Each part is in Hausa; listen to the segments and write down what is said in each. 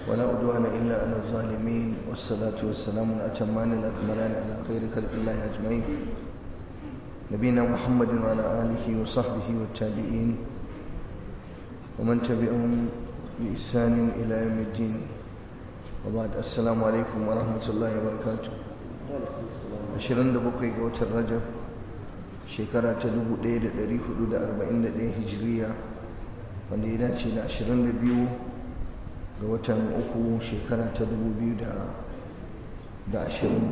ولا عدوان إلا على الظالمين والصلاة والسلام الأتمان الأكملان على خير خلق الله أجمعين نبينا محمد وعلى آله وصحبه والتابعين ومن تبعهم بإحسان إلى يوم الدين وبعد السلام عليكم ورحمة الله وبركاته ashirin da bakwai ga watan rajab shekara ta dubu ɗaya da ɗari hudu da arba'in da ɗaya hijiriya wanda ya dace da ashirin da biyu ga watan uku shekara ta dubu biyu da ashirin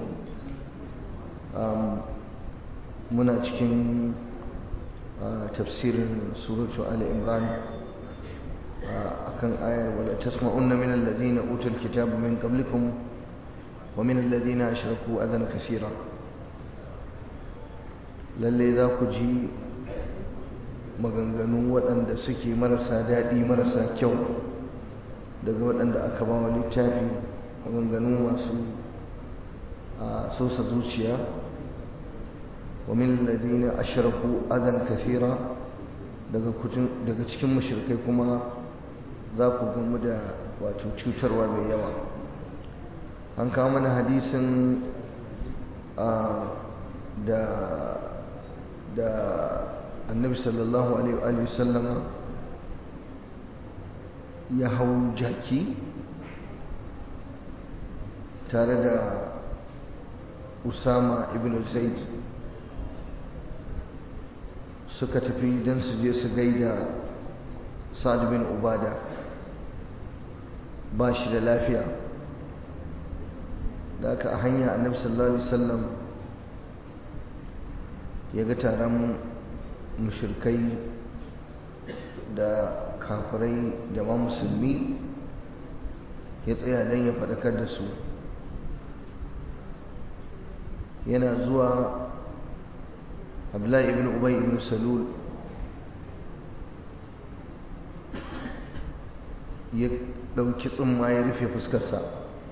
muna cikin tafsirin suratu ali imran akan ayar wala tasma'unna min alladhina utul kitaba min qablikum wa min alladhina ashraku adan kaseera lalle za ku ji maganganu waɗanda suke marasa daɗi marasa kyau daga waɗanda aka ba wa littafi maganganu masu sosa zuciya wa min alladhina ashraku adan kaseera daga cikin mushrikai kuma za ku gamu da wato cutarwa mai yawa an kawo mana hadisin da da annabi sallallahu alaihi sallama ya hau jaki tare da usama ibn zaid suka tafi don su je su gaida sa'ad bin ubada ba shi da lafiya da aka a hanya annabi sallallahu alaihi wasallam ya ga taron mushirkai da kafirai da ma musulmi ya tsaya don ya faɗakar da su yana zuwa abdullahi ibn ubay ibn salul ya ɗauki tsumma ya rufe fuskarsa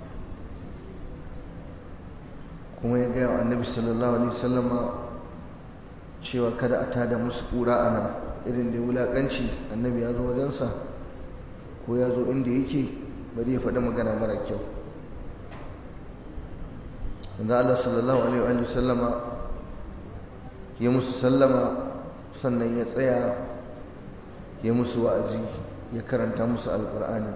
kuma ya gaya wa annabi sallallahu alaihi wasallama cewa kada a tada musu kura a nan irin da wulaƙanci annabi ya zo wajensa ko ya zo inda yake bari ya faɗi magana mara kyau wanda Allah sallallahu alaihi wa sallama ya musu sallama sannan ya tsaya ya musu wa'azi ya karanta musu alƙur'ani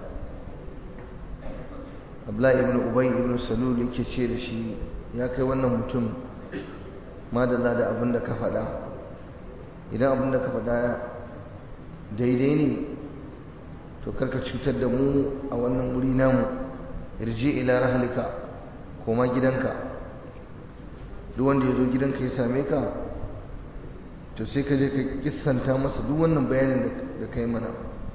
abdullahi ibn ubay ibn salul yake ce da shi ya kai wannan mutum madalla da abin da ka faɗa idan abin da ka faɗa daidai ne to karka cutar da mu a wannan wuri namu irji ila rahalika koma gidanka duk wanda ya zo gidanka ya same ka to sai ka je ka kissanta masa duk wannan bayanin da kai mana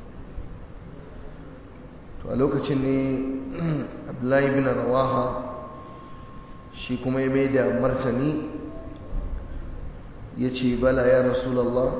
to a lokacin ne abdullahi bin rawaha shi kuma ya mai da martani ya ce bala ya rasulallah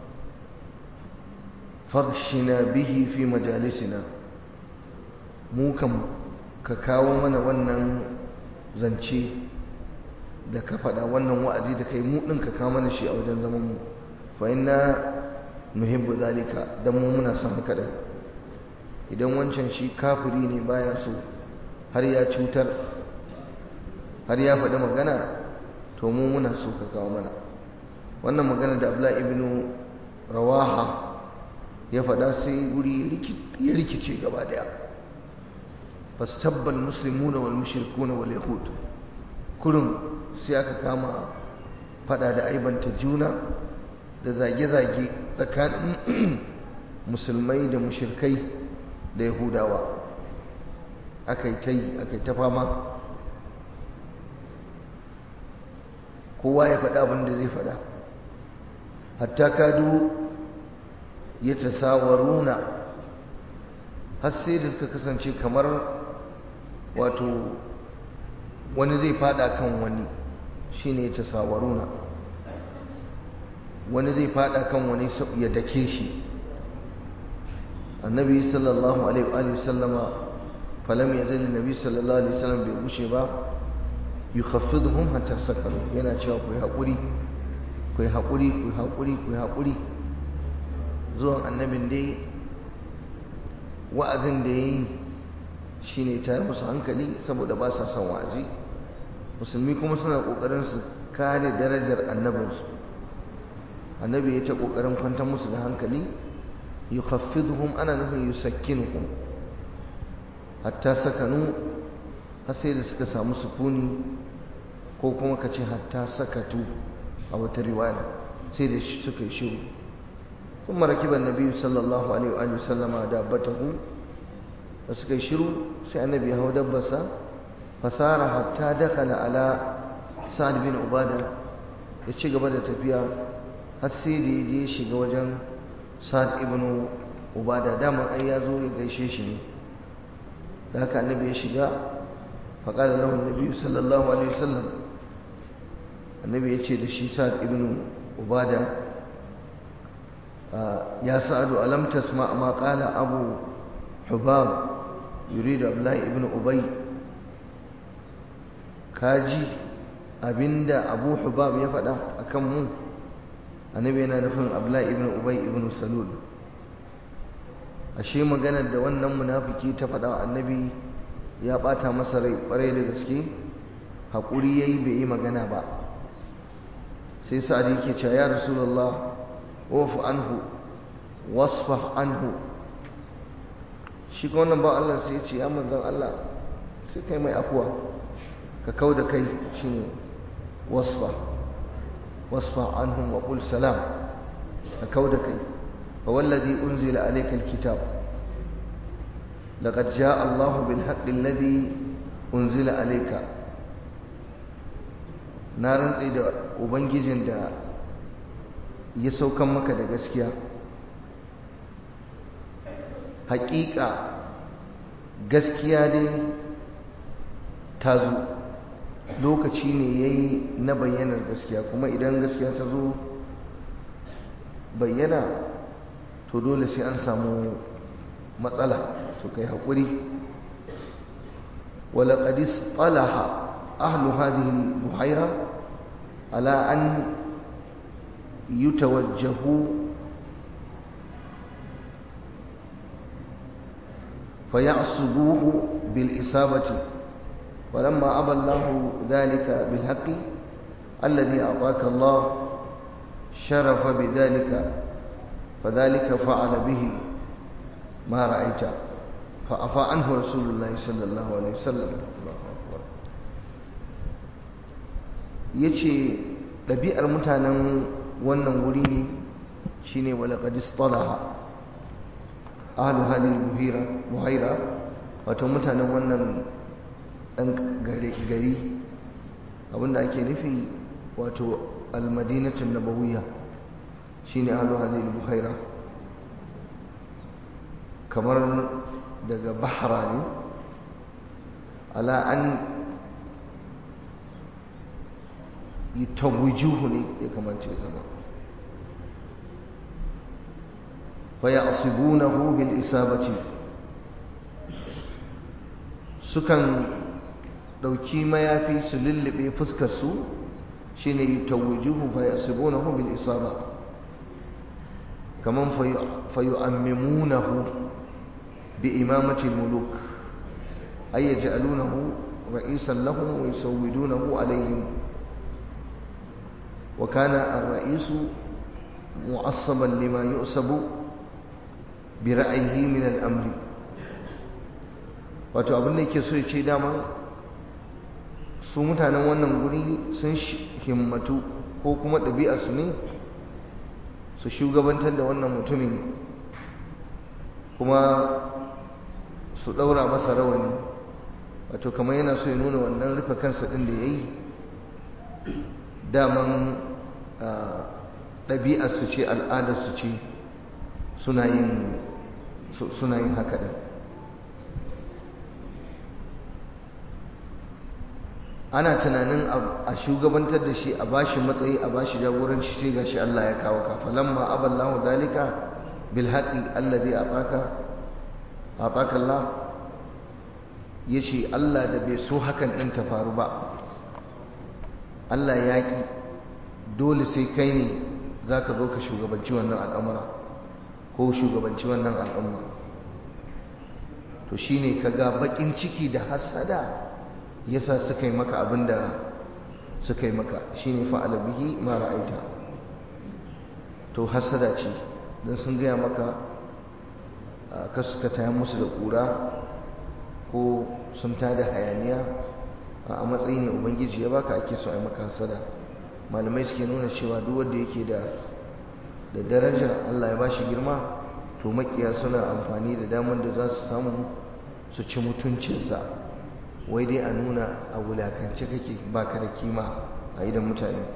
farshina bihi fi majalisina mu kam ka kawo mana wannan zance da ka faɗa wannan wa'azi da kai mu ɗin ka kawo mana shi a wajen zaman mu fa inna nuhibbu zalika dan mu muna son haka din idan wancan shi kafiri ne baya so har ya cutar har ya faɗi magana to mu muna so ka kawo mana wannan magana da abla ibn rawaha ya faɗa sai guri ya rikice gaba daya fastabbal muslimuna wal mushrikuna wal yahud kurum sai aka kama faɗa da aibanta juna da zage-zage tsakanin musulmai da mushirkai da yahudawa aka yi ta yi aka yi ta fama kowa ya faɗa abin da zai faɗa hatta kadu ya tasawaruna har sai da suka kasance kamar wato wani zai fada kan wani shine ya tasawaruna wani zai fada kan wani ya dake shi annabi sallallahu alaihi wa sallama falam yazal annabi sallallahu alaihi wasallam bai gushe ba yukhaffiduhum hatta sakaru yana cewa ku yi hakuri ku yi hakuri ku yi hakuri ku yi hakuri zuwan annabin dai wa'azin da yayi shine tayar musu hankali saboda ba sa son wa'azi musulmi kuma suna kokarin su kare darajar annabinsu annabi ya ta kokarin kwantar musu da hankali yukhaffiduhum ana nufin yusakkinuhum hatta sakanu har sai da suka samu sukuni ko kuma ka ce hatta sakatu a wata riwaya sai da suka yi shiru ثم ركب النبي صلى الله عليه وآله وسلم دابته suka yi shiru sai annabi ya hau dabbasa fasara hatta dakala ala sa'ad bin ubada ya ci gaba da tafiya har sai da ya je shiga wajen sa'ad ibn ubada dama ai ya zo ya gaishe shi ne da haka annabi ya shiga faƙada lahu annabi sallallahu alaihi wasallam annabi ya ce da shi sa'ad ibn ubada ya sa'adu alam tasma ma qala abu hubab yuridu abdullahi ibn ubay kaji abinda abu hubab ya faɗa akan mu annabi yana nufin abdullahi ibn ubay ibn salul ashe maganar da wannan munafiki ta faɗa annabi ya ɓata masa rai ƙwarai da gaske haƙuri ya yi bai yi magana ba sai sa'ad yake cewa ya rasulullah wafu anhu wasfah anhu shi ga wannan ba Allah sai ya ce ya manzon Allah sai kai mai afuwa ka kau da kai shine wasfa wasfa anhum wa qul salam ka kau da kai fa wallazi unzila alayka alkitab laqad jaa Allah bil haqqi alladhi unzila alayka na rantsi da ubangijin da ya saukan maka da gaskiya haƙiƙa gaskiya dai ta zo lokaci ne ya yi na bayyanar gaskiya kuma idan gaskiya ta zo bayyana to dole sai an samu matsala to kai haƙuri walaƙadis ƙalaha ahlu hadhihi buhaira ala an yutawajjahu فيعصبوه بالإصابة ولما أبى الله ذلك بالحق الذي أعطاك الله شرف بذلك فذلك فعل به ما رأيت فأفى عنه رسول الله صلى الله عليه وسلم yace ɗabi'ar mutanen wannan wuri ne shine walaƙad istalaha ahlu hadhihi buhira buhaira wato mutanen wannan dan gari abinda ake nufi wato almadinatun nabawiyya shine ahlu hadhihi buhaira kamar daga bahra ne ala an yutawwijuhu ne ya kamata ya zama فيعصبونه بالإصابة sukan ɗauki mayafi su lullube fuskarsu shi ne yi tawujuhu fa yasibunahu bil isaba kaman fa yu'ammimunahu bi imamati muluk ay yaj'alunahu ra'isan lahum wa yusawwidunahu alayhim wa kana ar-ra'isu mu'assaban lima yu'sabu bi ra'ayi min al'amri wato abin da yake so ya ce dama su mutanen wannan guri sun himmatu ko kuma ɗabi'arsu ne su shugabantar da wannan mutumin kuma su ɗaura masa rawani wato kamar yana so ya nuna wannan rufe kansa ɗin da ya yi daman ɗabi'arsu ce al'adarsu ce suna yin suna yin haka ɗin ana tunanin a shugabantar da shi a bashi matsayi a bashi jagoranci sai gashi Allah ya kawo ka falamma aballahu dalika bil haqi alladhi ataka ataka Allah yace Allah da bai so hakan din ta faru ba Allah ya ki dole sai kai ne zaka zo ka shugabanci wannan al'amura ko shugabanci wannan al'umma to shine kaga bakin ciki da hasada yasa suka yi maka abinda suka yi maka shine fa'ala bihi ma ra'aita to hasada ce dan sun gaya maka ka suka taya musu da kura ko sun tada hayaniya a matsayi ne ubangiji ya baka ake so a yi maka hasada malamai suke nuna cewa duk wanda yake da da daraja Allah ya bashi girma to makiya suna amfani da damar da za su samu su ci mutuncinsa wai dai a nuna a wulakance kake baka da kima a idan mutane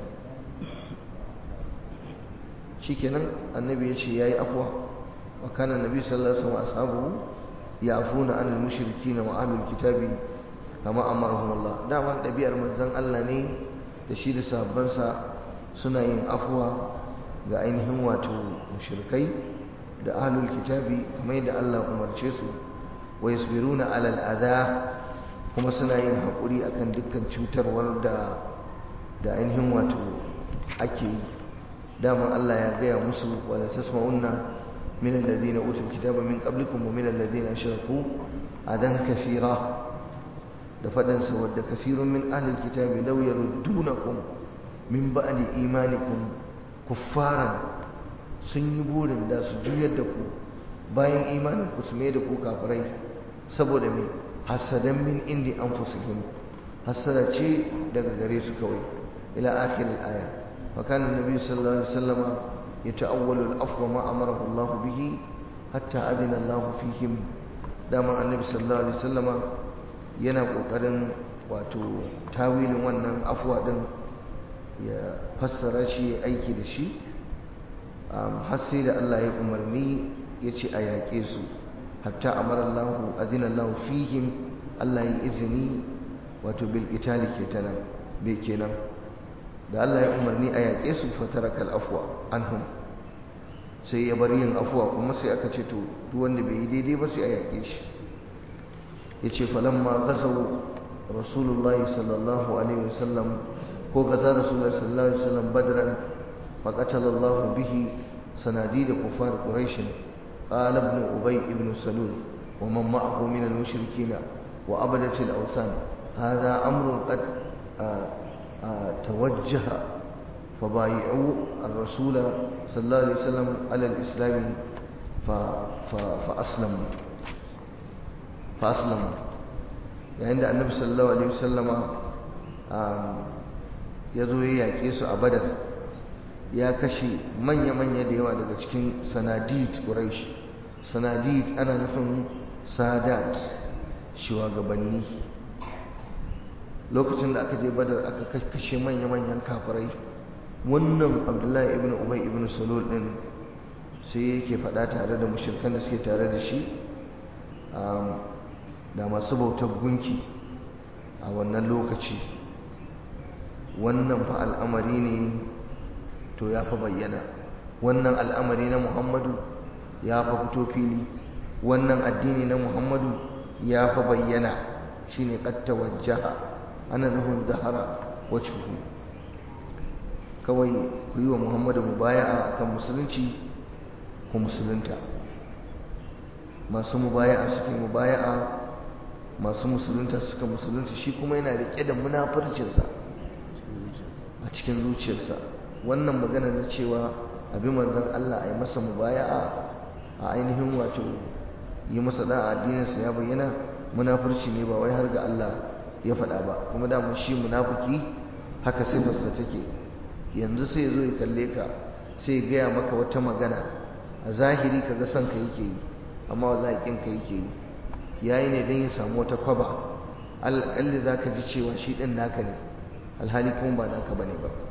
shikenan annabi ya ce yayi afwa wa kana annabi sallallahu alaihi wasallam ashabu ya'funa anil mushrikin wa ahlul kitabi kama amarahum Allah dama dabi'ar manzon Allah ne da shi da sahabbansa suna yin afwa ga ainihin wato mushrikai da ahlul kitabi kamar yadda Allah umarce su wa yasbiruna alal adha kuma suna yin haƙuri akan dukkan cutarwar da da ainihin wato ake yi dama Allah ya gaya musu wala tasma'unna min alladhina utul kitaba min qablikum wa min alladhina ashraku adan kaseera da fadan sa wadda kasirun min ahli alkitabi law yaruddunakum min ba'di imanikum kuffaran sun yi burin da su juyar da ku bayan imanin ku su mai da ku kafirai saboda me hasadan min indi anfusihim hasada ce daga gare su kawai ila akhir al-aya fa kana an-nabi sallallahu alaihi wasallam yata'awwalu al-afwa ma amarahu Allah bihi hatta adina Allah fihim dama annabi sallallahu alaihi wasallam yana kokarin wato tawilin wannan afwa din ya fassara shi ya aiki da shi har sai da Allah ya umarni ya ce a yaƙe su hatta amara Allah azina Allah fihim Allah ya izini wato bil qitali kenan bai kenan da Allah ya umarni a yaƙe su fataraka al-afwa anhum sai ya bar yin afwa kuma sai aka ce to duk wanda bai yi daidai ba sai a yaƙe shi yace falamma ghazaw rasulullahi sallallahu alaihi wasallam ko gaza rasulullahi sallallahu alaihi wasallam badran فقتل الله به صناديد كفار قريش قال ابن أبي ابن سلول ومن معه من المشركين وأبدة الأوثان هذا أمر قد آآ آآ توجه فبايعوا الرسول صلى الله عليه وسلم على الإسلام فأسلموا فأسلموا يعني عند النبي صلى الله عليه وسلم يزوي يكيس أبدا ya kashe manya-manya da yawa daga cikin sanadid quraish sanadid ana nufin sadat shugabanni lokacin da aka je badar aka kashe manya-manyan kafirai wannan abdullahi ibn ubay ibn salul din sai yake faɗa tare da mushrikan da suke tare da shi da masu bautar gunki a wannan lokaci wannan fa al'amari ne to ya fi bayyana wannan al'amari na muhammadu ya fi fito fili wannan addini na muhammadu ya fi bayyana shi ne ƙatta wajaha ana nufin zahara wacce kawai ku yi wa muhammadu mubaya'a kan musulunci ku musulunta masu mubaya'a suke mubaya'a masu musulunta suka musulunta shi kuma yana riƙe da munafurcinsa a cikin zuciyarsa wannan magana na cewa abin manzon Allah a yi masa mubaya'a a ainihin wato yi masa da addininsa ya bayyana munafurci ne ba wai har ga Allah ya faɗa ba kuma da mun shi munafiki haka sifarsa take yanzu sai zo ya kalle ka sai ya gaya maka wata magana a zahiri kaga son ka yake yi amma wallahi kin ka yake yi yayi ne dan ya samu wata kwaba alƙalli zaka ji cewa shi din naka ne alhali kuma ba naka bane ba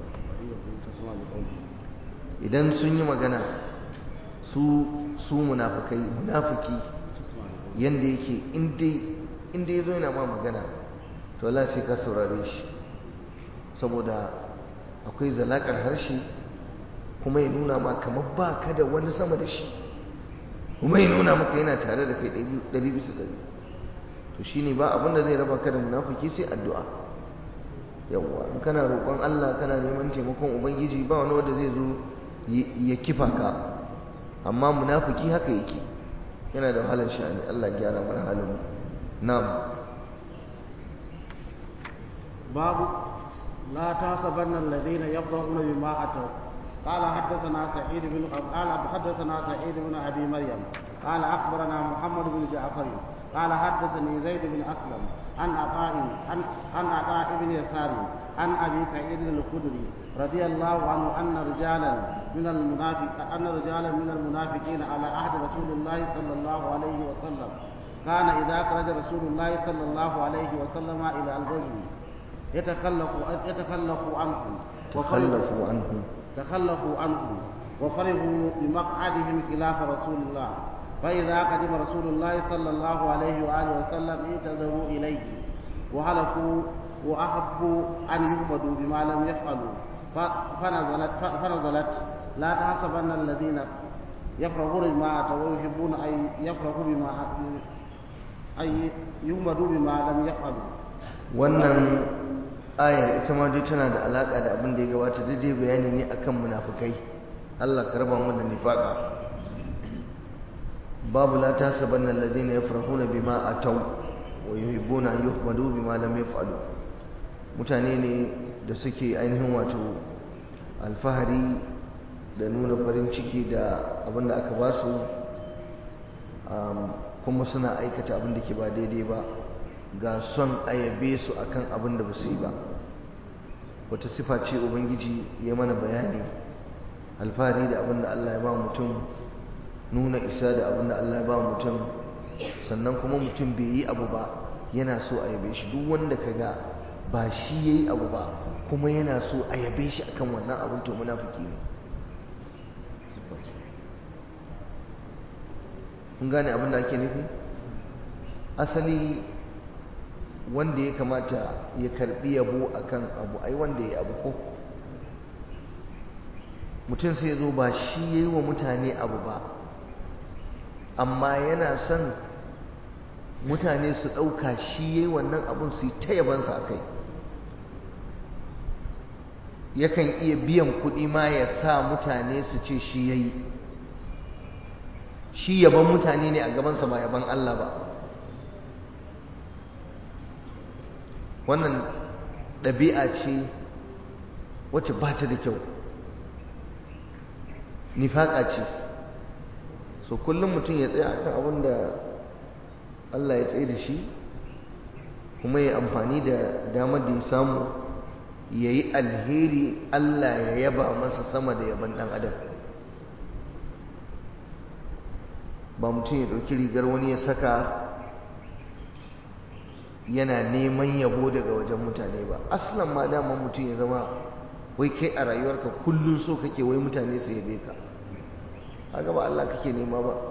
idan sun yi magana su su munafikai munafiki yanda yake inda ya zo yana ma magana to Allah sai ka saurare shi saboda akwai zalakar harshe kuma ya nuna ma kamar ba ka da wani sama da shi kuma ya nuna maka yana tare da kai ɗari bisa ɗari to shi ne ba abin da zai raba ka da munafiki sai addu'a yawwa in kana roƙon Allah kana neman taimakon ubangiji ba wani wanda zai zo ya kifa ka amma munafiki haka yake yana da wahalar sha'ani Allah gyara mana halin na'am babu la tasabanna alladhina yafrahuna bima ataw قال حدثنا سعيد بن قال حدثنا سعيد بن ابي مريم قال اخبرنا محمد بن جعفر قال حدثني زيد بن اسلم عن عطاء عن عن عطاء بن يسار عن ابي سعيد الخدري رضي الله عنه ان رجالا من المنافق ان رجالا من المنافقين على عهد رسول الله صلى الله عليه وسلم كان اذا خرج رسول الله صلى الله عليه وسلم الى الغزو يتخلف يتخلف عنهم تخلفوا عنهم تخلفوا عنه وفرحوا بمقعدهم خلاف رسول الله فإذا قدم رسول الله صلى الله عليه وآله وسلم انتظروا إليه وهلكوا وأحبوا أن يهمدوا بما لم يفعلوا فنزلت فنزلت لا تحسبن الذين يفرحون بما أتوا ويحبون أن يفرحوا بما أن يهمدوا بما لم يفعلوا wannan ayar ita ma dai tana da alaka da abin da ya gabata daidai bayani ne akan munafukai Allah ka raba mu da nifaka babu la tasabanna alladhina yafrahuna bima ataw wa yuhibbuna an yuhmadu bima lam yaf'alu mutane ne da suke ainihin wato alfahari da nuna farin ciki da abin da aka ba su kuma suna aikata abin da ke ba daidai ba ga son ayabe su akan abin da ba su yi ba wata sifa ce ubangiji ya mana bayani alfahari da abin da Allah ya ba mutum nuna isa da abin da Allah ya ba mutum sannan kuma mutum bai yi abu ba yana so a yabe shi duk wanda ka ga ba shi ya yi abu ba kuma yana so a yabe shi akan wannan abin to munafiki ne kun gane abin da ake nufi asali wanda ya kamata ya karbi yabo akan abu ai wanda ya abu ko mutum sai zo ba shi ya yi wa mutane abu ba amma yana son mutane su ɗauka shi ya yi wannan abun su yi ta yabansa a kai yakan iya biyan kuɗi ma ya sa mutane su ce shi ya yi shi yaban mutane ne a gabansa ba yaban Allah ba wannan ɗabi'a ce wacce ba ta da kyau nifaƙa ce so kullum mutum ya tsaya akan abin da Allah ya tsaye da shi kuma ya amfani da damar da ya samu ya yi alheri Allah ya yaba masa sama da yaban ɗan adam ba mutum ya ɗauki rigar wani ya saka yana neman yabo daga wajen mutane ba aslan ma dama mutum ya zama wai kai a rayuwarka kullum so kake wai mutane su yabe ka haka ba Allah kake nema ba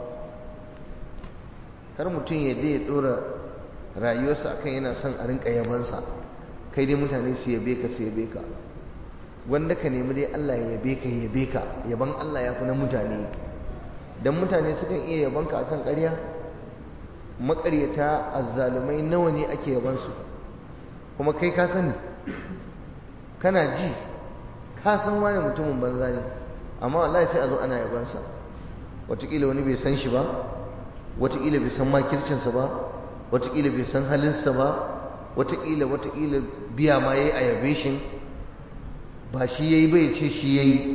kar mutum ya dai ya dora rayuwarsa akan yana son a rinka yabansa kai dai mutane su yabe ka su yabe ka wanda ka nemi dai Allah ya yabe ka ya yabe ka yaban Allah ya fi na mutane dan mutane sukan iya yaban ka akan ƙarya maƙaryata azzalumai nawa ne ake yabansu kuma kai ka sani kana ji ka san wani mutumin banza ne amma wallahi sai a zo ana yabansa wataƙila wani bai san shi ba wataƙila bai san makircinsa ba wataƙila bai san halinsa ba wataƙila wataƙila biya ma ya yi a yabe shi ba shi ya yi bai ce shi ya yi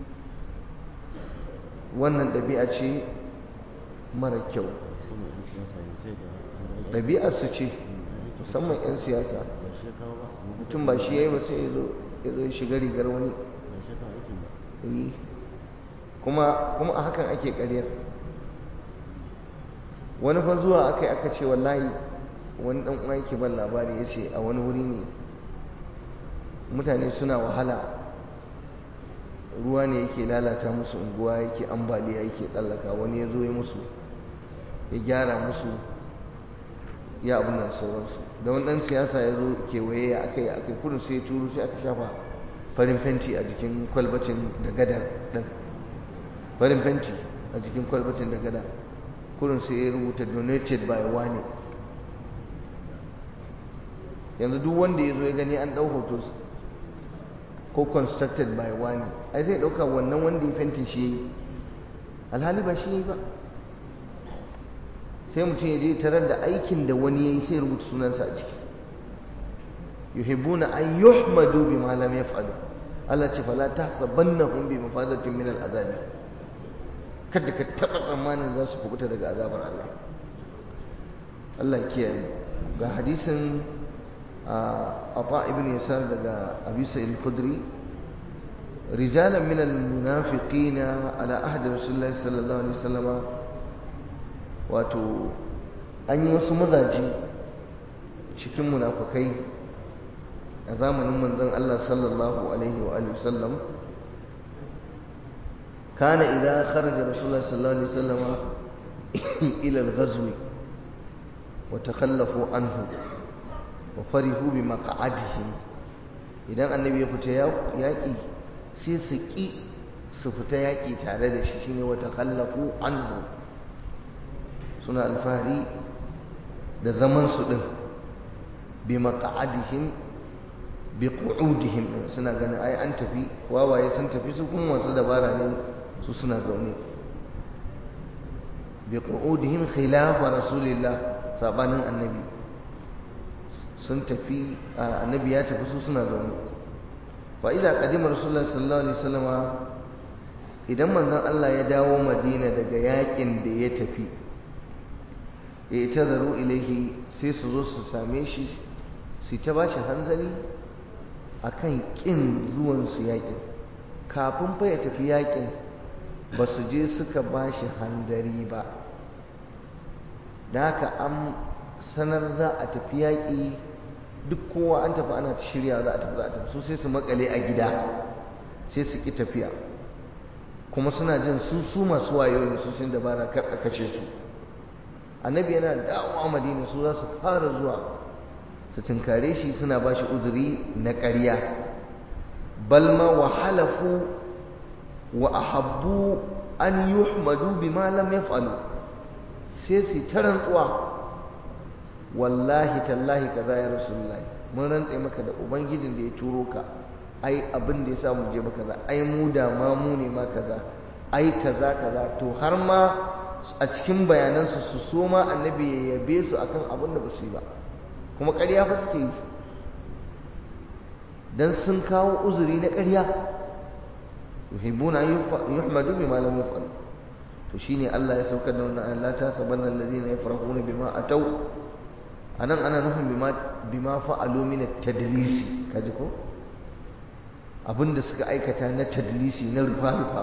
wannan ɗabi'a ce mara kyau ɗabi'arsu ce musamman 'yan siyasa mutum ba shi ya yi ba sai ya zo ya shiga rigar wani kuma kuma a hakan ake ƙaryar wani fa zuwa aka yi aka ce wallahi wani ɗan uwa yake ban labari ya ce a wani wuri ne mutane suna wahala ruwa ne yake lalata musu unguwa yake ambaliya yake tsallaka wani ya zo ya musu ya gyara musu ya abin nan sauransu da wani ɗan siyasa ya zo kewaye ya aka yi aka kudu sai ya turu sai aka shafa farin fenti a jikin kwalbatin da gada ɗin farin fenti a jikin kwalbatin da gada kudin sai ya rubuta donated by wani yanzu duk wanda ya zo ya gani an ɗau hoto ko constructed by wani ai zai ɗauka wannan wanda ya fentin shi yi alhali ba shi yi ba sai mutum ya je tarar da aikin da wani ya yi sai rubuta sunansa a ciki yuhibbuna an yuhmadu bima lam yaf'alu Allah ce fala tahsabannahum bi mafadatin min al'azabi kada ka taba tsammanin za su kubuta daga azabar Allah Allah ya kiyaye ga hadisin Ata ibn Yasar daga Abi Sa'id al-Khudri rijalan min al-munafiqin ala ahdi Rasulullah sallallahu alaihi wasallam wato an yi wasu mazaji cikin munafukai a zamanin manzon Allah sallallahu alaihi wa alihi wasallam kana idan kharaja rasulullah sallallahu alaihi wasallam ila al-ghazw wa takhallafu anhu wa farihu bi maq'adihim idan annabi ya fita yaki sai su ki su fita yaki tare da shi shine wa takhallafu anhu suna alfahari da zaman su din bi maq'adihim bi qu'udihim suna ganin ai an tafi wawaye sun tafi su kuma wasu dabara ne su suna zaune bi qu'udihim khilafa rasulillah sabanin annabi sun tafi annabi ya tafi su suna zaune fa idza qadima rasulullah sallallahu alaihi wasallam idan manzon Allah ya dawo Madina daga yakin da ya tafi ya tazaru ilaihi sai su zo su same shi su ta bashi hanzari akan kin zuwan su yakin kafin fa ya tafi yakin ba su je suka bashi hanzari ba da haka an sanar za a tafi yaƙi duk kowa an tafi ana ta shirya za a tafi za a tafi su sai su makale a gida sai su ƙi tafiya kuma suna jin su su masu wayo ne su sun dabara kar a kashe su annabi yana dawowa madina su za su fara zuwa su tunkare shi suna ba shi uzuri na ƙarya balma wa halafu wa ahabbu an yuhmadu bima lam yaf'alu sai su ta rantsuwa wallahi tallahi kaza ya rasulullahi mun rantse maka da ubangijin da ya turo ka ai abin da ya sa mu je maka kaza ai mu da ma mu ne ma kaza ai kaza kaza to har ma a cikin bayanansu su so ma annabi ya yabe su akan abin da ba su yi ba kuma ƙarya fa suke yi dan sun kawo uzuri na ƙarya yuhibbuna yuhmadu bima lam yaf'al to shine Allah ya saukar da wannan Allah ta sabanna allazina yafrahuna bima atau anan ana nufin bima bima fa'alu min at-tadlisi kaji ko abinda suka aikata na tadlisi na rufa rufa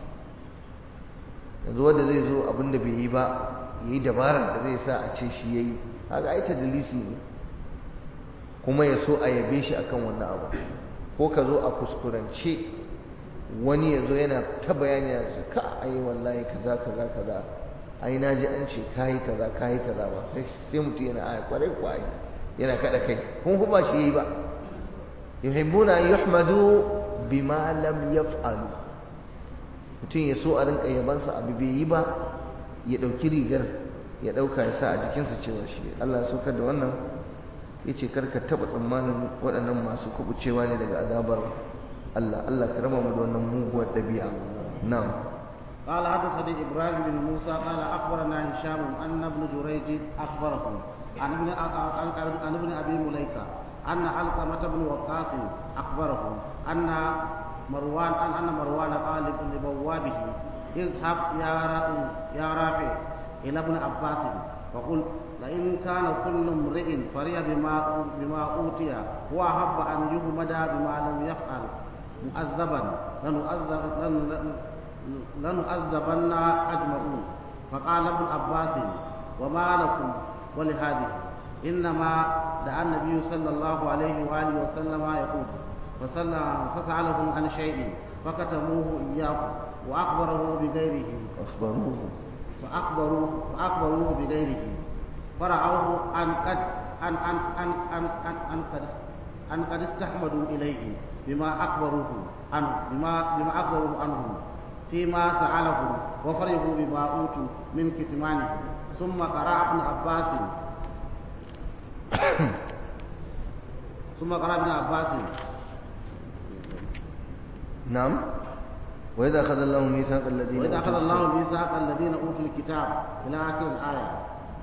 yanzu wanda zai zo abinda bai yi ba yayi dabarar da zai sa a ce shi yayi haka ai tadlisi ne kuma ya so a yabe shi akan wannan abu ko ka zo a kuskurance wani ya zo yana ta bayani ya ce ka ai wallahi kaza kaza kaza ai na ji an ce kayi kaza kayi kaza ba sai mutum yana aya kwarai kwarai yana kada kai kun ba shi yi ba yuhibbuna an yuhmadu bima lam yaf'alu mutum ya so a rinka yabansa abu bai yi ba ya dauki rigar ya dauka ya sa a jikinsa cewa shi Allah ya saukar da wannan yace karka taba tsammanin waɗannan masu kubucewa ne daga azabar Allah Allah ka raba mu da wannan muguwar dabi'a na'am قال حدثني ابراهيم بن موسى قال اخبرنا هشام ان ابن جريج اخبرهم عن ابن عن ابن ابي مليكه ان علقمه بن وقاص اخبرهم ان مروان ان ان مروان قال لبوابه اذهب يا يا رافع الى ابن عباس فقل لئن كان كل امرئ فرح بما بما اوتي واحب ان يهمد بما لم يفعل مؤذبا لنؤذبن أجمعون فقال ابن عباس وما لكم ولهذه إنما دعا النبي صلى الله عليه وآله وسلم يقول فسألهم عن شيء فكتموه إياه وأخبره بغيره أخبروه فأخبروه فأخبروه بغيره فرعوه أن قد أن أن أن أن أن أن قد أن قد استحمدوا إليه بما أخبروه عنه بما بما أخبروه عنه فيما سألهم وفرحوا بما أوتوا من كتمانه ثم قرأ ابن عباس ثم قرأ ابن عباس نعم وإذا أخذ الله ميثاق الذين وإذا أخذ أوتوا الله ميثاق الذين أوتوا الكتاب إلى آخر الآية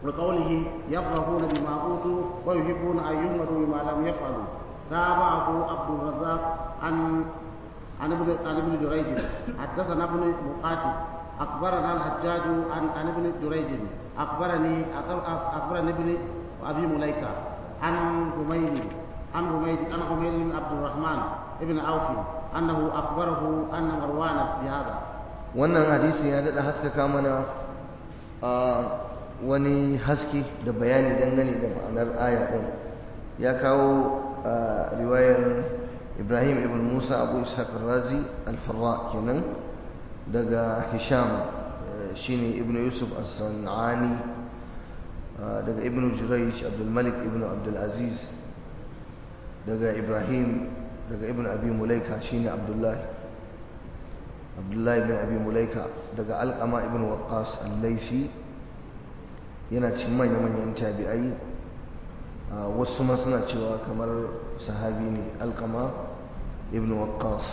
وقوله يفرحون بما أوتوا ويحبون أن يحمدوا بما لم يفعلوا تابعه عبد الرزاق عن عن ابن عن ابن جريج حدثنا ابن مقاتل أخبرنا الحجاج عن عن ابن جريج أخبرني أخبرني ابن أبي مليكة عن حميد عن حميد عن حميد بن عبد الرحمن ابن عوف أنه أخبره أن مروان بهذا wannan hadisi ya daɗa haskaka mana a wani haske da bayani dangane da ma'anar aya ɗin ya kawo riwayar ibrahim ibn musa abu ishaq razi alfarra kenan daga hisham shine ibn yusuf as-sanani daga ibn jurayj abdulmalik ibn abdulaziz daga ibrahim daga ibn abi mulaika shine abdullahi abdullahi bin abi mulaika daga alkama ibn waqqas al-laisi yana cikin manya-manyan tabi'ai wasu ma suna cewa kamar sahabi ne alkama ibn waqqas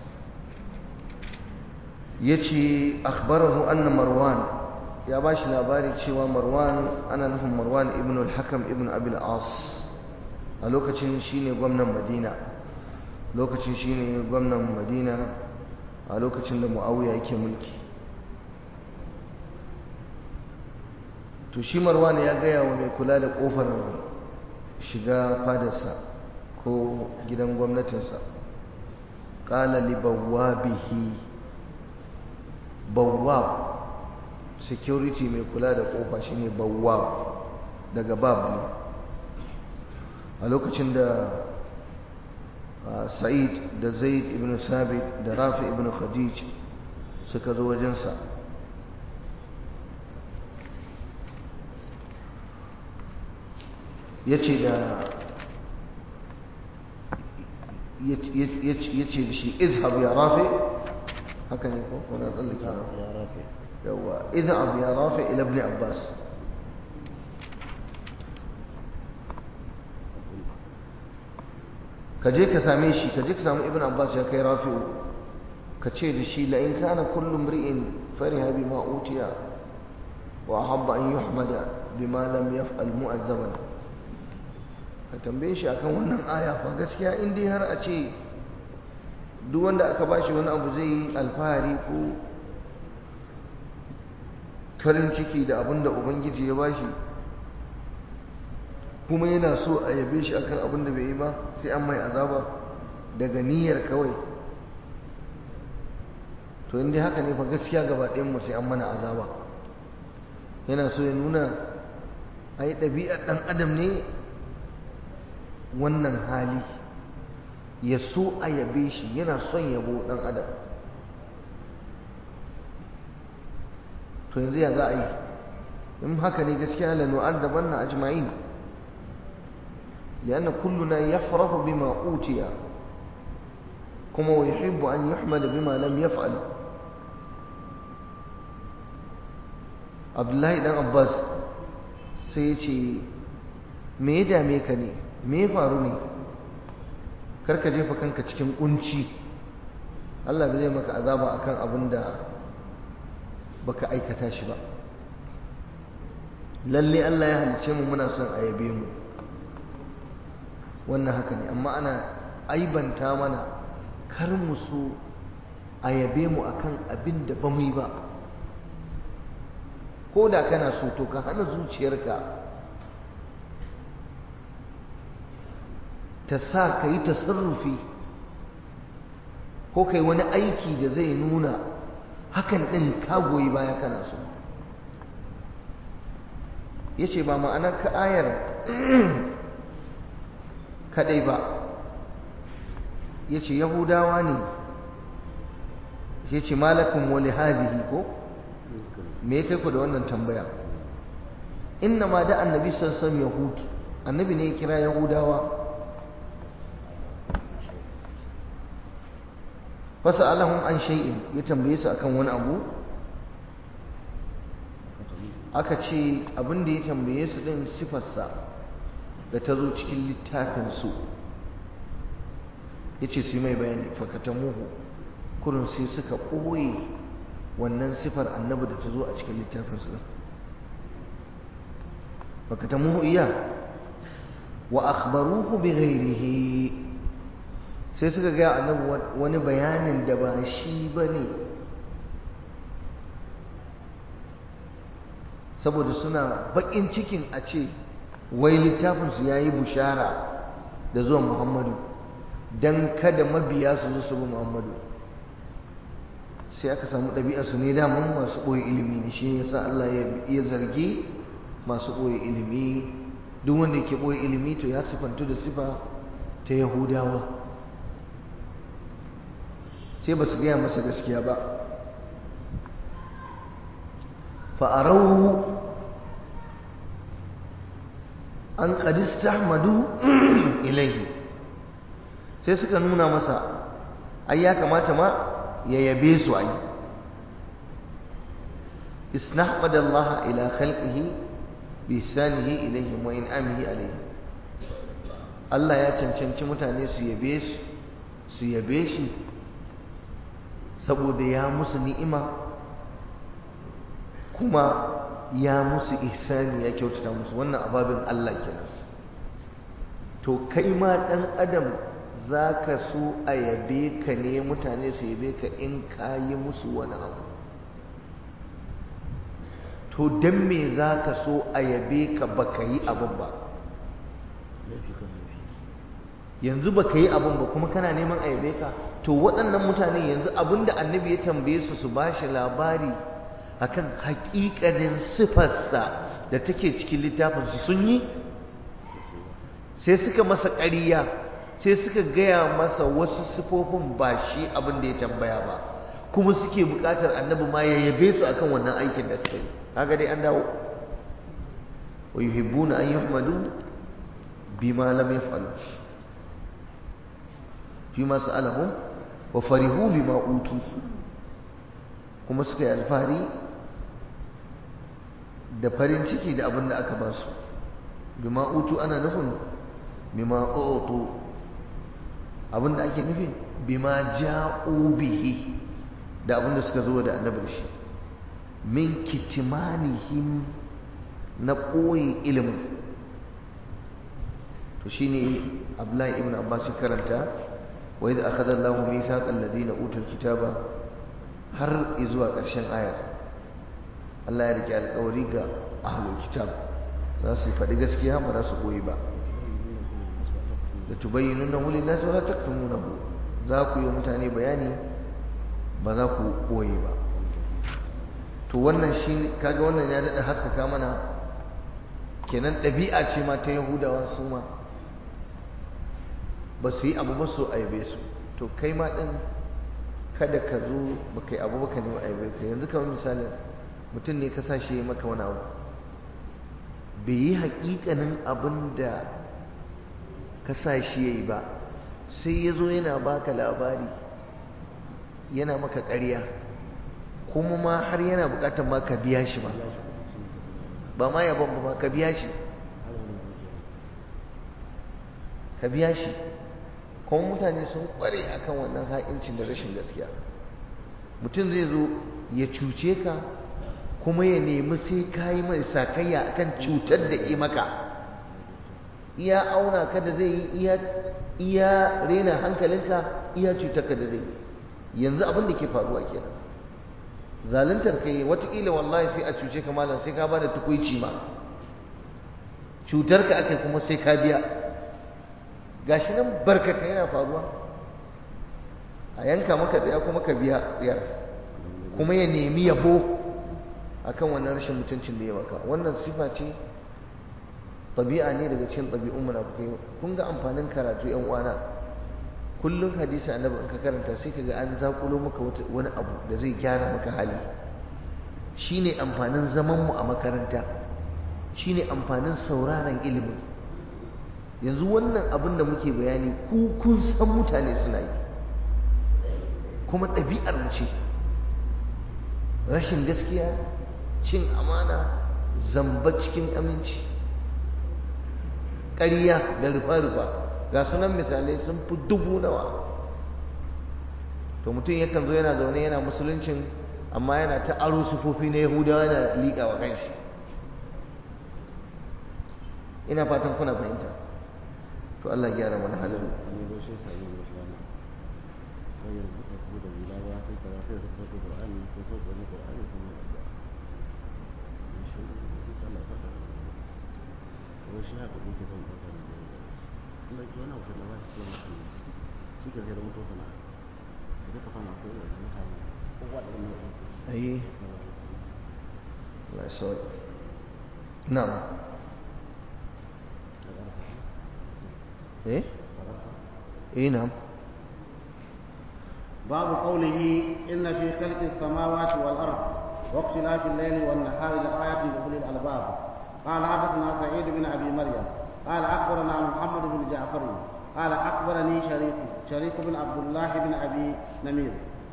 yace akhbarahu anna marwan ya bashi labari cewa marwan ana nufin marwan ibn al-hakam ibn abi al-as a lokacin shine gwamnan madina lokacin shine gwamnan madina a lokacin da muawiya yake mulki to shi marwan ya gaya wa mai kula da kofar shiga fadarsa ko gidan gwamnatinsa qala li bawwabihi bawwab security mai kula da kofa shine bawwab daga bab ne a lokacin da sa'id da zaid ibn sabit da rafi ibn khadij suka zo wajensa ya ce da ya ce da shi izhab ya rafi haka ne ko kuna tsallake يا رافع yawa izhab ya rafi ila ibn abbas ka je ka same shi ka je ka samu ibn abbas ya kai rafi'u ka ce da shi la in kana kullu mri'in fariha bima utiya wa ahabba an yuhmada bima lam yaf'al mu'azzaban ka tambaye shi akan wannan aya fa gaskiya in dai har a ce duk wanda aka bashi wani abu zai yi alfahari ko farin ciki da abin da ubangiji ya bashi kuma yana so a yabe shi akan abin da bai yi ba sai an mai azaba daga niyyar kawai to inda haka ne fa gaskiya gaba mu sai an mana azaba yana so ya nuna ai ɗabi'ar ɗan adam ne wannan hali ya so a yabe shi yana son yabo ɗan adam to yanzu ya za a yi in haka ne gaskiya lanu'ar daban na ajma'in لأن كلنا يفرح بما أوتي كما ويحب أن يحمد بما لم يفعل عبد الله بن عباس سيتي me ya dame ka ne me ya faru ne karka jefa kanka cikin kunci Allah bai zai maka azaba akan abin da baka aikata shi ba lalle Allah ya halice mu muna son a yabe mu wannan haka ne amma ana aibanta mana kar mu so a yabe mu akan abin da ba mu yi ba ko da kana so to ka hana zuciyarka ta sa ka yi tasarrufi ko kai wani aiki da zai nuna hakan ɗin ka goyi baya kana so ya ce ba ma'anar ka ayar kadai ba ya ce yahudawa ne ya ce malakun wali hadihi ko me kai ku da wannan tambaya inna ma da annabi sassan yahud annabi ne ya kira yahudawa fasa alahun an shay'in ya tambaye su akan wani abu aka ce abin da ya tambaye su din sifarsa da ta zo cikin littafinsu ya ce su mai bayani fakatamuhu kurin sai suka ɓoye wannan sifar annabi da ta zo a cikin littafinsu fakatamuhu iya wa akhbaruhu bi ghairihi sai suka ga annabi wani bayanin da ba shi bane saboda suna bakin cikin a ce wai littafin su yayi bushara da zuwan Muhammadu dan kada mabiya su zo su bi Muhammadu sai aka samu ɗabi'a su ne daman masu ɓoye ilimi ne shi yasa Allah ya zargi masu ɓoye ilimi duk wanda yake ɓoye ilimi to ya sifantu da sifa ta yahudawa sai ba su gaya masa gaskiya ba fa'arau an ƙadista madu ilaihi sai suka nuna masa ai ya kamata ma ya yabe su ai isnahmadallaha ila khalqihi bisanihi ilaihim wa in'amihi alaihim Allah ya cancanci mutane su yabe shi su yabe shi saboda ya musu ni'ima kuma ya musu ihsani ya kyautata musu wannan ababin Allah kenan to kai ma dan adam zaka so a yabe ka ne mutane su yabe ka in ka yi musu wani abu to don me za ka so a yabe ka ba ka yi abin ba yanzu ba ka yi abin ba kuma kana neman a yabe ka to waɗannan mutane yanzu abin da annabi ya tambaye su su ba shi labari akan haƙiƙanin sifarsa da take cikin littafinsu sun yi sai suka masa ƙariya sai suka gaya masa wasu sifofin ba shi abin da ya tambaya ba kuma suke buƙatar annabi ma ya yabe su akan wannan aikin da suka yi haka dai an dawo wa yuhibbuna an yuhmadu bima lam yaf'alu fima sa'alahum wa farihu bima utu kuma suka yi alfahari da farin ciki da abin da aka ba su bima utu ana nufin bima utu abin da ake nufin bima ja'u bihi da abin da suka zo da annabi shi min kitimanihim na ɓoye ilimin to shi ne abdullahi ibn abbas karanta wa idza akhadha Allahu mithaqal ladina utul kitaba har zuwa ƙarshen ayar Allah ya rike alƙawari ga ahlul kitab za su faɗi gaskiya ba za su ɓoye ba da tubayyinunahu lin-nas wa la taktumunahu za ku yi mutane bayani ba za ku ɓoye ba to wannan shi kaga wannan ya daɗa haskaka mana kenan ɗabi'a ce ma ta yahudawa su ma ba su yi abu ba su aibe su to kai ma ɗin kada ka zo ba kai abu ba ka nemi aibe ka yanzu kamar misalin mutum ne ka sa shi maka wani abu bai yi haƙiƙanin abin da ka sa shi ya yi ba sai ya zo yana baka labari yana maka ƙarya kuma ma har yana bukatar ma ka biya shi ba ba ma yabon ba ka biya shi ka biya shi kuma mutane sun kware akan wannan ha'incin da rashin gaskiya mutum zai zo ya cuce ka kuma ya nemi sai ka yi mai sakayya akan cutar da yi maka iya auna ka da zai yi iya rena hankalinka iya cutar ka da zai yi yanzu abin da ke faruwa kenan zaluntar kai watakila wallahi sai a cuce ka malam sai ka ba da tukuici ma cutar ka aka kuma sai ka biya gashi nan barkata yana faruwa a yanka maka tsaya kuma ka biya tsayar kuma ya nemi yabo akan wannan rashin mutuncin da ya maka wannan sifa ce ɗabi'a ne daga cikin ɗabi'un munafukai kun ga amfanin karatu yan uwana kullum hadisi annabi in ka karanta sai kaga an zakulo maka wani abu da zai gyara maka hali shine amfanin zaman mu a makaranta shine amfanin sauraron ilimin yanzu wannan abin da muke bayani ku kun san mutane suna yi kuma ɗabi'ar mu ce rashin gaskiya cin amana zamba cikin aminci ƙarya da rufa-rufa ga sunan misalai sun fi dubu nawa to mutum yakan zo yana zaune yana musuluncin amma yana ta aro sufofi na yahudawa yana liƙa wa kanshi ina fatan kuna fahimta to Allah ya gyara mana halin ne zo shi sai ne shi wannan ko yanzu ka ku da bila ba sai ka sai su sauke Qur'ani sai sauke ne Qur'ani sai ne da shi Allah saka ko shi haka yake son ka da kuma ki wannan sai na ba shi ne shi ke sai da mutu sana sai ka fama ko da mutane ko wa da wannan ai Allah ya sauke na'am eh eh na'am باب قوله إن في خلق السماوات والأرض واختلاف الليل والنهار لآيات لأولي الألباب قال حدثنا سعيد بن أبي مريم قال أخبرنا محمد بن جعفر قال أخبرني شريك شريك بن عبد الله بن أبي نمير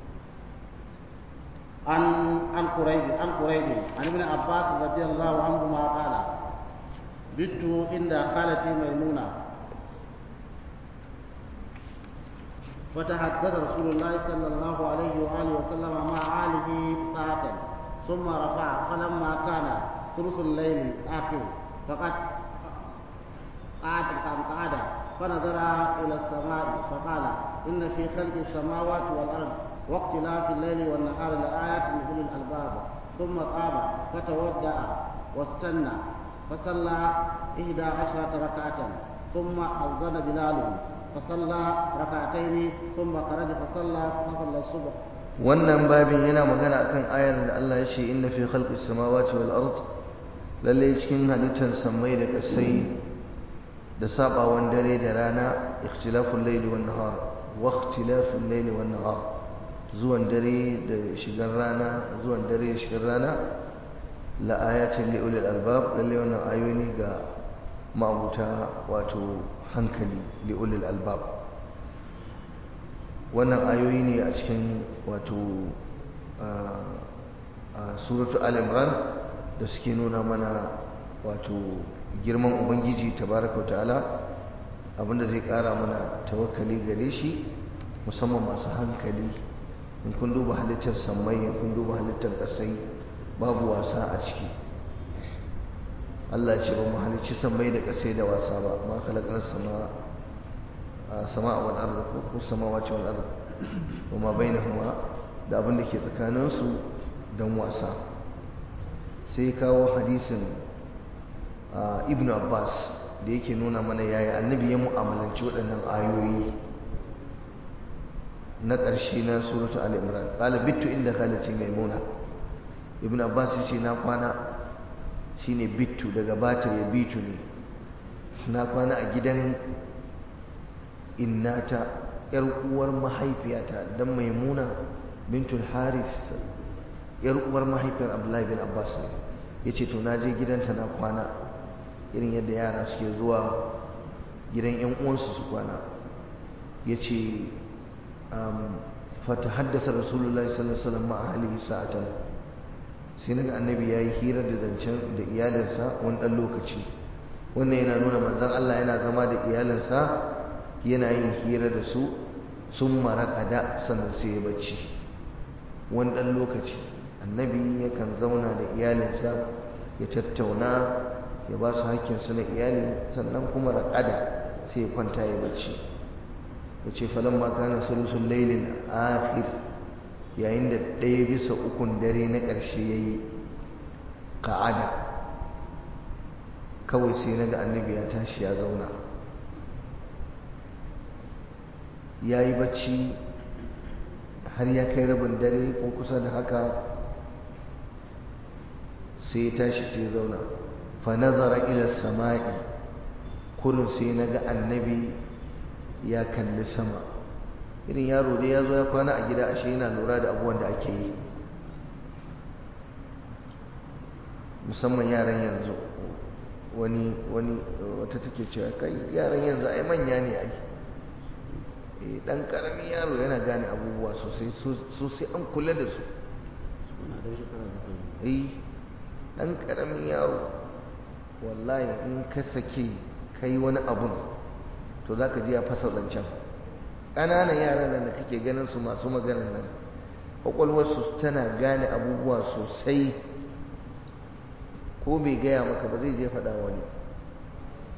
عن عن قريب عن قريب عن ابن عباس رضي الله عنهما قال بت عند خالتي ميمونه فتحدث رسول الله صلى الله عليه وآله وسلم مع آله ساعة ثم رفع فلما كان ثلث الليل آخر فقد قعد قعد فنظر إلى السماء فقال إن في خلق السماوات والأرض واختلاف الليل والنهار لآيات لأولي الألباب ثم قام فتودع واستنى فصلى إحدى عشرة ركعة ثم أذن بلال فصلى ركعتين ثم خرج فصلى فصلى الصبح wannan babin yana magana akan ayar da Allah ya ce inna fi khalqis samawati wal ard lalle cikin halittar samai da kasai da sabawan dare da rana ikhtilaful layli wan nahar wa ikhtilaful layli wan nahar zuwan dare da shigar rana zuwan dare da shigar rana la ayatin li ulil albab lalle wannan ayoyi ga ma'abuta wato hankali li ulil albab wannan ayoyi ne a cikin wato suratu al-imran da suke nuna mana wato girman ubangiji tabaraka wa ta'ala abinda zai kara mana tawakkali gare shi musamman masu hankali in kun duba halittar sammai in kun duba halittar kasai babu wasa a ciki Allah ce ba mu halicci sammai da kasai da wasa ba ma khalaqna sama sama wal ard ko samawati wal ard wa ma bainahuma da abin da ke tsakanin su dan wasa sai kawo hadisin ibn Abbas da yake nuna mana yaya annabi ya mu'amalanci waɗannan ayoyi na ƙarshe na suratu al-imran qala bittu inda khalati maimuna ibn Abbas yace na kwana shine bittu daga bata ya bitu ne na kwana a gidan innata yar uwar mahaifiyata dan maimuna bintul harith yar uwar mahaifiyar abdullahi bin abbas ne yace to na je gidanta na kwana irin yadda yara suke zuwa gidan yan uwansu su kwana yace um fatahaddasa rasulullahi sallallahu alaihi wasallam ma'a ahlihi sa'atan sai naga annabi yayi hira da zancen da iyalinsa wani dan lokaci wannan yana nuna manzon Allah yana zama da iyalinsa yana yin hira da su sun maraƙada sannan sai ya bacci wani ɗan lokaci annabi yakan zauna da iyalinsa ya tattauna ya ba su hakkinsu na iyali sannan kuma raƙada sai ya kwanta ya bacci ya ce falon maka na sulusun lailin akhir yayin da ɗaya bisa ukun dare na ƙarshe ya yi ka'ada kawai sai na ga annabi ya tashi ya zauna ya yi bacci har ya kai rabin dare ko kusa da haka sai ya tashi sai ya zauna fa nazara ila sama'i kurin sai na ga annabi ya kalli sama irin yaro dai ya zo ya kwana a gida ashe yana lura da abubuwan da ake yi musamman yaran yanzu wani wani wata take cewa kai yaran yanzu ai manya ne ai dan karamin yaro yana gane abubuwa sosai sosai an kula da su eh dan karamin yaro wallahi in ka sake kai wani abun to zaka ji ya fasa zancen ƙananan yaran nan da kake ganin su masu maganan nan kwakwalwarsu tana gane abubuwa sosai ko bai gaya maka ba zai je faɗa wani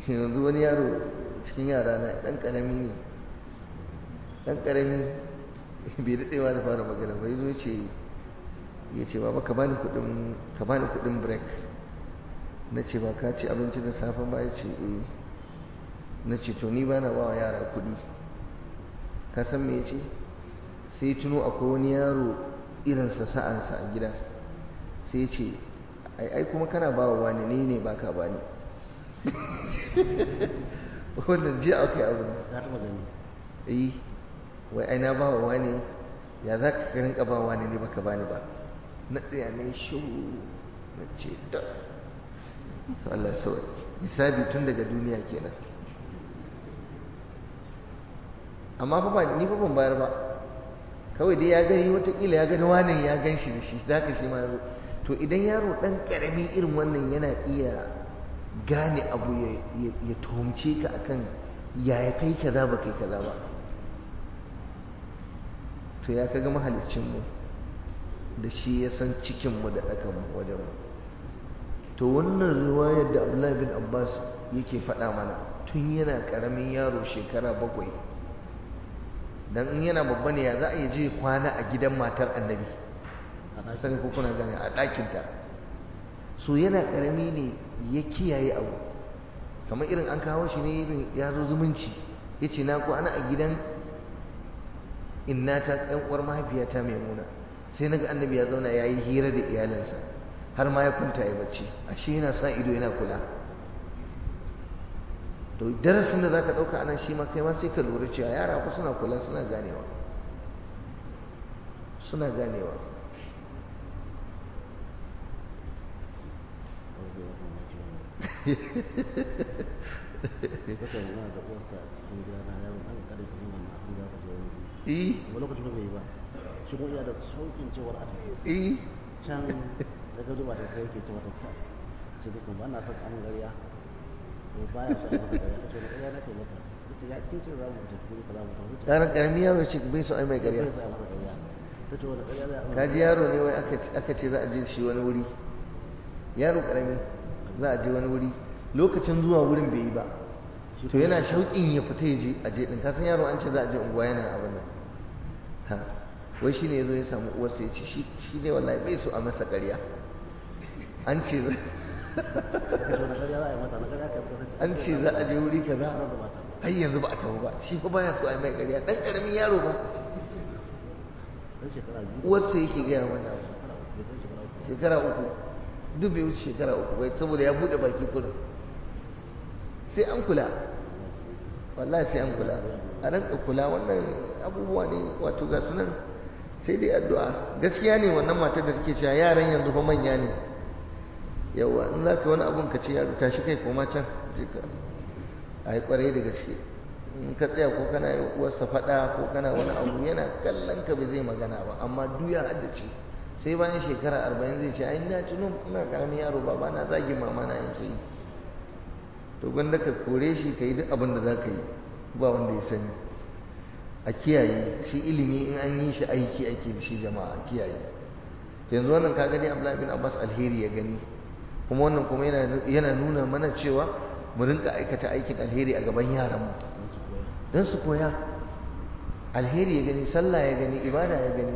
yanzu wani yaro cikin yara na ɗan ƙarami ne ɗan ƙarami bai daɗewa da fara magana bai zo ce ya ce baba ka bani kuɗin ka bani kuɗin break na ce ba ka ci abinci da safe ba ya ce eh na ce to ni ba na ba wa yara kuɗi ka san me ya ce sai tuno akwai wani yaro irinsa sa'ansa a gida sai ya ce ai ai kuma kana ba wa wani ne ne ba ka ba ni wannan ji aka yi abin ka taɓa gani eh wai ai na ba wa wani ya za ka rinka ba wani ne baka bani ba na tsaya ne shu na ce da Allah sauki hisabi tun daga duniya kenan amma fa ba ni fa ban bayar ba kawai dai ya gani watakila ya gani wani ya gan shi da shi da haka shi ma zo to idan yaro dan karami irin wannan yana iya gane abu ya tuhumce ka akan yaya kai kaza ba kai kaza ba to ya kaga mahalicinmu da shi ya san cikinmu da ɗakanmu wajenmu to wannan riwayar da abdullahi bin abbas yake faɗa mana tun yana ƙaramin yaro shekara bakwai don in yana babba ne ya za a yi je kwana a gidan matar annabi a sani ko kuna gane a ɗakinta so yana ƙarami ne ya kiyaye abu kamar irin an kawo shi ne irin ya zo zumunci ya ce na kwana a gidan innata ɗan uwar mahaifiyata maimuna sai naga annabi ya zauna ya yi hira da iyalinsa har ma ya kwanta ya bacci ashe yana sa ido yana kula to darasin da zaka ɗauka anan shi ma kai ma sai ka lura cewa yara fa suna kula suna ganewa suna ganewa Kuka yi da uwarsa a cikin gida na yawon an kada ki nuna na abin da ka je wani eh wani lokacin bai yi ba shi kuma iya da saukin cewar a tafi eh can daga zuba da sai yake cewa ta kai ce duk ba na son amin gariya to baya son masa gariya ta ce wani gariya na kai maka ta ce ya cikin ce za mu tafi guri kaza mu tafi ta yaran ƙarami yaro ce bai so ai mai ce ƙarya bai sa masa gariya ta ce wani gariya za a kaji yaro ne wai aka aka ce za a je shi wani wuri yaro ƙarami za a je wani wuri lokacin zuwa wurin bai yi ba to yana shauƙin ya fita ya je a je din kasan yaro an ce za a je unguwa yana abin nan ha wai shine yazo ya samu uwarsa ya ce shi shi ne wallahi bai so a masa ƙarya an ce ta ce wani gariya za a yi mata na gariya kai kasance an ce za a je wuri kaza ranar da mata har yanzu ba a tafi ba shi fa baya so a yi mai ƙarya dan ƙaramin yaro ba dan shekara biyu uwarsa yake gaya wannan abu shekara uku bai kai shekara uku shekara uku duk bai wuce shekara uku bai saboda ya buɗe baki kurin sai an kula wallahi sai an kula a ranka kula wannan abubuwa ne wato ga sunan sai dai addu'a gaskiya ne wannan matar da take cewa yaran yanzu fa manya ne yawa in za ka wani abun ka ce yaro tashi kai koma can je ka a yi kwarai da gaske in ka tsaya ko kana yi uwarsa faɗa ko kana wani abu yana kallon ka bai zai magana ba amma duk ya haddace sai bayan shekara arba'in zai ce ai na tuno ina karamin yaro baba na zagin mama na yake yi to gwanda ka kore shi ka yi duk abin da za ka yi ba wanda ya sani a kiyaye shi ilimi in an yi shi aiki ake da shi jama'a a kiyaye to yanzu wannan ka gani Abdullahi bin Abbas alheri ya gani kuma wannan kuma yana yana nuna mana cewa mu rinka aikata aikin alheri a gaban yaranmu dan su koya don su koya alheri ya gani sallah ya gani ibada ya gani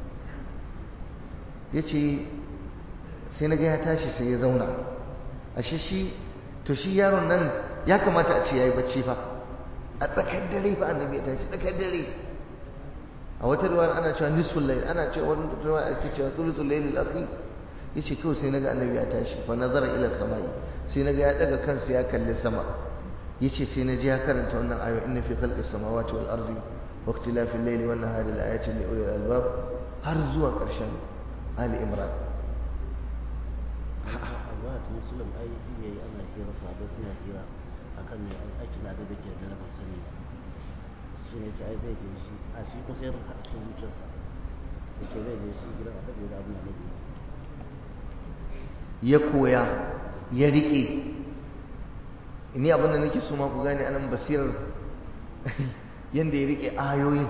ya ce sai na ga ya tashi sai ya zauna ashe shi to shi yaron nan ya kamata a ce ya yi bacci fa a tsakar dare fa annabi ya tashi tsakar dare a wata ruwa ana cewa nisful layl ana cewa wani ruwa ake cewa thuluthul layl al-akhir yace kawai sai naga annabi ya tashi fa nazara ila samai sai naga ya daga kansa ya kalli sama yace sai na ji ya karanta wannan ayo inna fi khalqis samawati wal ardi wa ikhtilafil layli wan nahari la ayatin li ulil albab har zuwa ƙarshen ali imran Allah ta musulun ai iya yi ana hira sabai suna hira akan ne aikin da da ke da na sani ba shi ne ce ai zai je shi a shi ko sai a cikin zuciyarsa ya ce zai je shi gidan annabi da abin annabi ya koya ya rike ni abin da nake so ma ku gane anan basirar yanda ya rike ayoyin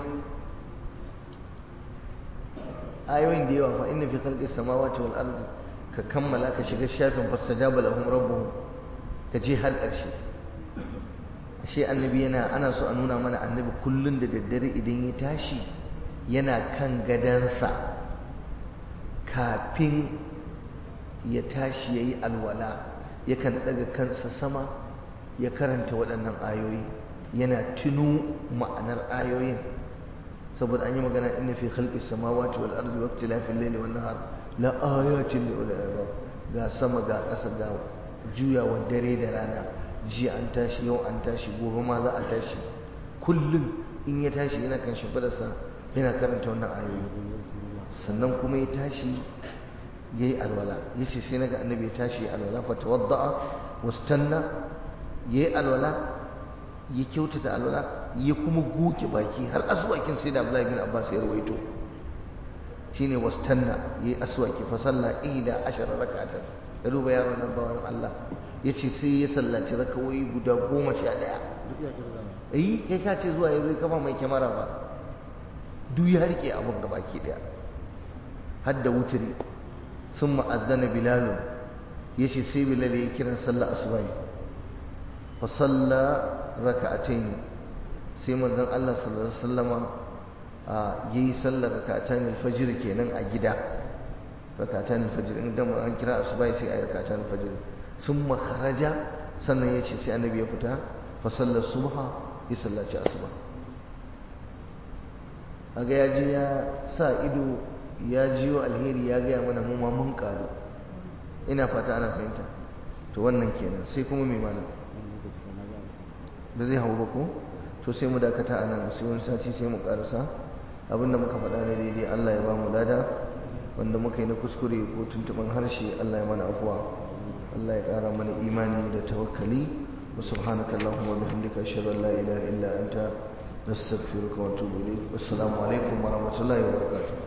ayoyin da yawa fa inna fi khalqis samawati wal ardi ka kammala ka shiga shafin fastajaba lahum rabbuhum ka je har ƙarshe shi annabi yana ana so a nuna mana annabi kullun da daddare idan ya tashi yana kan gadansa kafin ya tashi ya yi alwala yakan ɗaga kansa sama ya karanta waɗannan ayoyi yana tuno ma'anar ayoyin saboda an yi magana inna fi khalqis samawati wal ardi wa ikhtilafil layli wan nahar la ayatin li ulil albab ga sama ga ƙasa ga juyawa dare da rana jiya an tashi yau an tashi gobe ma za a tashi kullum in ya tashi yana kan shimfidarsa yana karanta wannan ayoyi sannan kuma ya tashi ya yi alwala ya ce sai naga annabi ya tashi ya alwala fa tawadda'a wastanna ya yi alwala ya kyautata alwala ya kuma goge baki har aswakin sai da Abdullahi bin Abbas ya rawaito shine wastanna ya yi aswaki fa salla ida ashara rak'atan ya duba yaron nan bawan Allah ya ce sai ya sallaci rakawai guda goma sha ɗaya eh kai ka ce zuwa ya zai kafa mai kyamara ba duk ya rike abin gaba ke ɗaya har da wuturi sun ma'azzana bilalun ya ce sai bilal ya kiran sallah asubai fa salla raka'atayn sai manzon Allah sallallahu alaihi wasallama yayi sallar raka'atayn al-fajr kenan a gida raka'atayn al-fajr in dan an kira asubai sai ayi raka'atayn al-fajr summa kharaja sannan ya ce sai annabi ya fita fa sallar subha ya sallaci asuba kaga ya je ya sa ido ya jiyo alheri ya gaya mana mu ma mun karu ina fata ana fahimta to wannan kenan sai kuma mai mana da zai hau ba ko to sai mu dakata a nan sai wani sati sai mu karasa abinda muka faɗa ne daidai Allah ya ba mu lada wanda muka yi na kuskure ko tuntuɓin harshe Allah ya mana afuwa Allah ya ƙara mana imani da tawakkali wa subhanaka allahumma wa bihamdika ashhadu an la ilaha illa anta nastaghfiruka wa atubu ilayk wassalamu alaikum wa rahmatullahi wa barakatuh